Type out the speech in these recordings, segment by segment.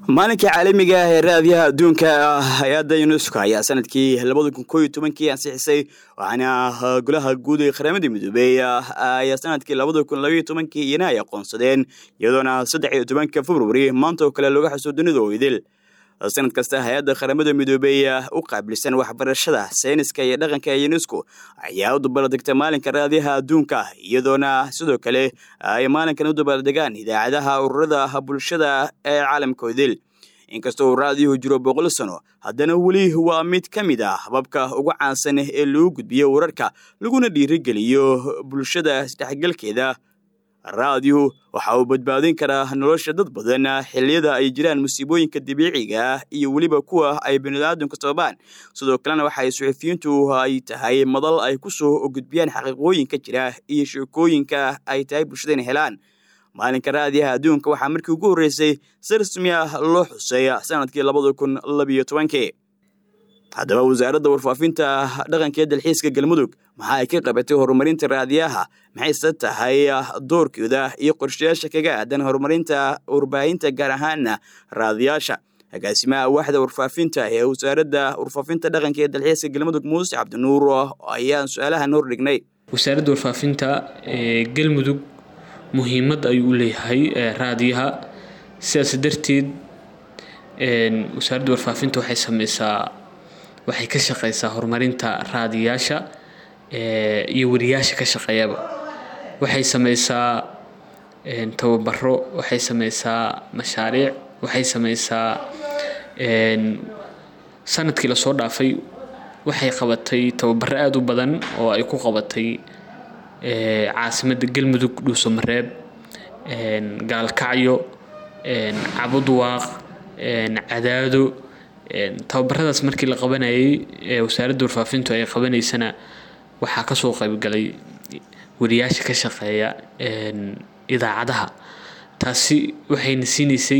maalinka caalamiga ah ee raadiyaha adduunka hay-adda unesco ayaa sanadkii labada kun koo iyo tobankii ansixisay waxaana golaha guud ee qaramada midoobey ayaa sanadkii labada kun labaiyo tobankii iyana ay aqoonsadeen iyadoona saddex iyo tobanka februari maanta oo kale looga xuso dunida oo idil sanad kasta hay-adda qaramada midoobey u qaabilsan waxbarashada sayniska iyo dhaqanka ee unesco ayaa u dabaaldegta maalinka raadiyaha adduunka iyadoona sidoo kale ay maalinkan u dabaaldegaan idaacadaha ururada bulshada ee caalamka idil inkastoo uu raadiyuhu jiro boqol sano haddana weli waa mid ka mid ah hababka ugu caansan ee lagu gudbiyo wararka laguna dhiirigeliyo bulshada isdhexgalkeeda raadiyu waxa uu badbaadin karaa nolosha dad badan xilliyada ay jiraan musiibooyinka dabiiciga ah iyo weliba kuwa ay biniaadamka sababaan sidoo kalena waxay suxufiyiintu ay tahay madal ay ku soo gudbiyaan xaqiiqooyinka jira iyo sheekooyinka ay tahay bulshada inay helaan maalinka raadiyaha adduunka waxaa markii ugu horreysay si rasmi ah loo xusay sanadkii labada kun labiyo tobankii haddaba wasaaradda warfaafinta dhaqanka ee dalxiiska galmudug maxaa ay ka qabatay horumarinta raadiyaha maxayse tahay doorkooda iyo qorshayaasha kaga aadan horumarinta warbaahinta gaar ahaana raadiyaasha agaasimaha waaxda warfaafinta ee wasaaradda warfaafinta dhaqanka ee dalxiiska galmudug muuse cabdinuur ayaan su-aalahan hordhignay wasaaradda warfaafinta ee galmudug muhiimad ayuu u leeyahay raadiyaha sidaas darteed wasaaradda warfaafinta waxay sameysaa waxay ka shaqeysaa horumarinta raadiyaasha iyo wariyaasha ka shaqeeyaba waxay sameysaa tababaro waxay sameysaa mashaariic waxay sameysaa sanadkii lasoo dhaafay waxay qabatay tababaro aada u badan oo ay ku qabatay caasimadda galmudug dhuusamareeb gaalkacyo cabudwaaq cadaado tababaradaas markii la qabanayay wasaaradda warfaafintu ay qabanaysana waxaa kasoo qaybgalay wariyaasha ka shaqeeya idaacadaha taasi waxayna siinaysay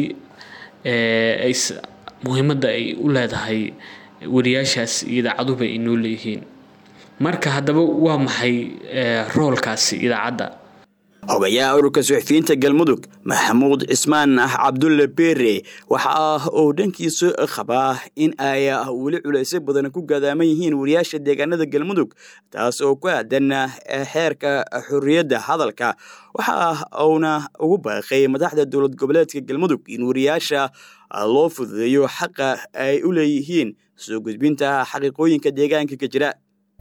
muhiimadda ay u leedahay wariyaashaas iyo idaacaduhuba ay noo leeyihiin marka haddaba waa maxay roolkaasi idaacadda xogayaha ururka suxufiyiinta galmudug maxamuud cismaan cabdulle beere waxa uu dhankiisa qabaa in ay weli culaysyo badan ku gadaaman yihiin wariyaasha deegaanada galmudug taas oo ku aadan xeerka xorriyadda hadalka waxa uuna ugu baaqay madaxda dowlad goboleedka galmudug in wariyaasha loo fududeeyo xaqa ay u leeyihiin soo gudbinta xaqiiqooyinka deegaanka ka jira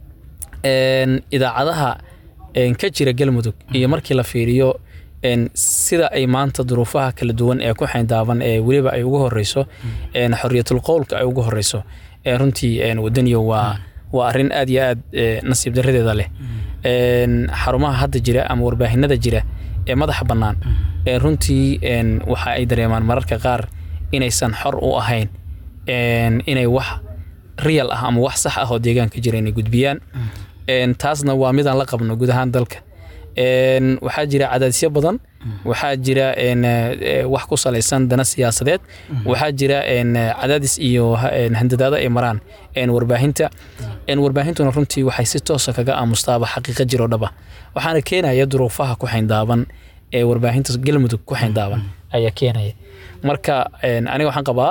idaacadaha ka jira galmudug iyo markii la fiiriyo sida ay maanta duruufaha kala duwan ee ku xayndaaban ee weliba ay ugu horeyso xoriyatul qowlka ay ugu horeyso runtii wadaniyo waa waa arin aad iyo aad nasiib daradeeda leh xarumaha hadda jira ama warbaahinada jira ee madaxa bannaan runtii waxa ay dareemaan mararka qaar inaysan xor u ahayn inay wax real ah ama wax sax ah oo deegaanka jira inay gudbiyaan taasna waa midaan la qabno guud ahaan dalka waxaa jira cadaadisyo badan waxaa jira wax ku salaysan dana siyaasadeed waxaa jira cadaadis iyo handadaado ay maraan warbaahinta warbaahintuna runtii waxay si toosa kaga aamustaaba xaqiiqa jiro dhaba waxaana keenaya duruufaha ku xayndaaban ee warbaahinta galmudug ku xayndaaban ayaa keenaya marka aniga waxaan qabaa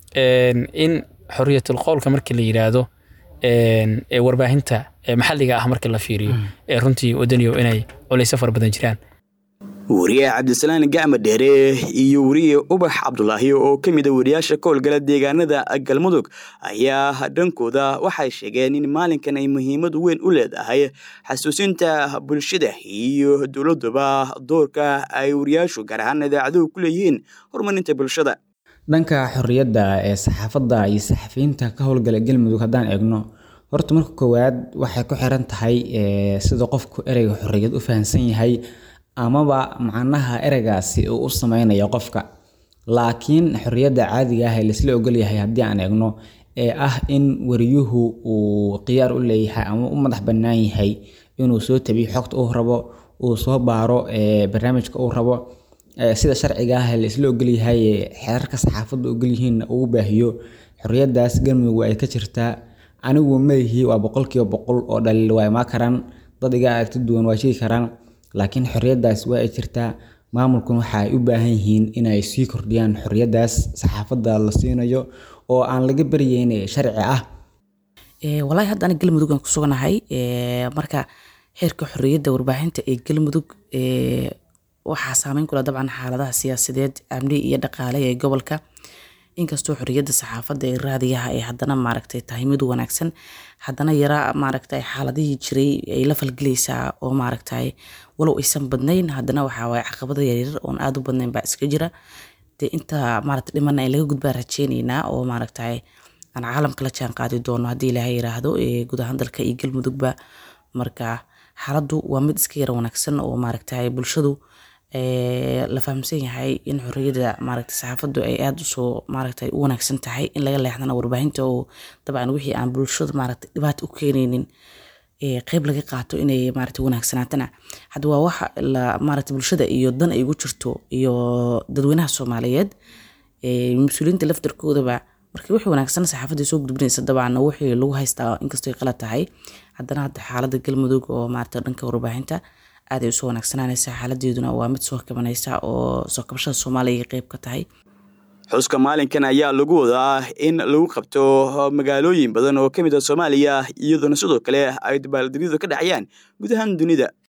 in xoriyatul qowlka markii la yiraahdo ee warbaahinta maxalliga ah marka la fiiriyo ee runtii wadaniyo inay culaysyo fara badan jiraan wariye cabdisalaan gacma dheere iyo wariye ubax cabdulaahi oo ka mid a wariyaasha ka howlgala deegaanada galmudug ayaa dhankooda waxay sheegeen in maalinkan ay muhiimad weyn u leedahay xasuusinta bulshada iyo dowladuba doorka ay wariyaashu gaar ahaan idaacaduhu ku leeyihiin horumarinta bulshada dhanka xorriyadda ee saxaafadda iyo saxafiyiinta ka howlgala galmudug haddaan eegno horta marka koowaad waxay ku xiran tahay sida qofku ereyga xorriyad u fahamsan yahay amaba macnaha ereygaasi uu u sameynayo qofka laakiin xorriyadda caadiga ah ee laisla ogolyahay haddii aan eegno ee ah in wariyuhu uu khiyaar u leeyahay ama u madax bannaan yahay inuu soo tabiyo xogta uu rabo uu soo baaro barnaamijka uu rabo sida sharciga ah ee laisla ogolyahay xeerarka saxaafadda ogolyihiin uu baahiyo xorriyaddaas galmudug ay ka jirtaa anigu malihi waa boqolkiiba boqol oo dhaliil waa imaa karaan dad iga aragti duwan waa sheegi karaan laakiin xorriyaddaas waa ay jirtaa maamulkuna waxa ay u baahan yihiin inay sii kordhiyaan xorriyaddaas saxaafadda la siinayo oo aan laga baryeyn sharci ah walaahi hadda aniga galmudug aan ku suganahay marka xeerka xorriyadda warbaahinta ee galmudug waxaa saameyn kula dabcan xaaladaha siyaasadeed amni iyo dhaqaale ee gobolka inkastoo xorriyadda saxaafadda ee raadiyaha ay haddana maaragtay tahay mid wanaagsan haddana yara maaragtay xaaladihii jiray ay la falgelaysaa oo maaragtay walow aysan badnayn haddana waxaa waaye caqabada yaryar oon aada u badnayn baa iska jira dee inta maaragtay dhimana in laga gudbaa rajeyneynaa oo maaragtay aan caalamka la jaan qaadi doono haddii ilaahay yiraahdo guud ahaan dalka iyo galmudugba marka xaaladdu waa mid iska yara wanaagsan oo maaragtay bulshadu la fahamsan yahay in xorriyadda maaragtay saxaafaddu ay aada usoo maaragtay u wanaagsan tahay in laga leexdana warbaahinta oo dabcan wixii aan bulshada maaragtay dhibaato u keenaynin qeyb laga qaato inay maaragtay wanaagsanaatana hadda waa waxa la maaragtay bulshada iyo dan ay ugu jirto iyo dadweynaha soomaaliyeed mas-uuliyiinta laftarkoodaba marka wixii wanaagsan saxaafadda soo gudbinaysa dabcan wixii lagu haystaa inkastoo ay qalad tahay haddana hadda xaaladda galmudug oo maaragtay dhanka warbaahinta aad ay usoo wanaagsananaysaa xaaladeeduna waa mid soo kabanaysa oo soo kabashada soomaaliya ay qeyb ka tahay xuska maalinkan ayaa lagu wadaa in lagu qabto magaalooyin badan oo ka mid a soomaaliya iyadoona sidoo kale ay dabaaldegyadu ka dhacayaan guud ahaan dunida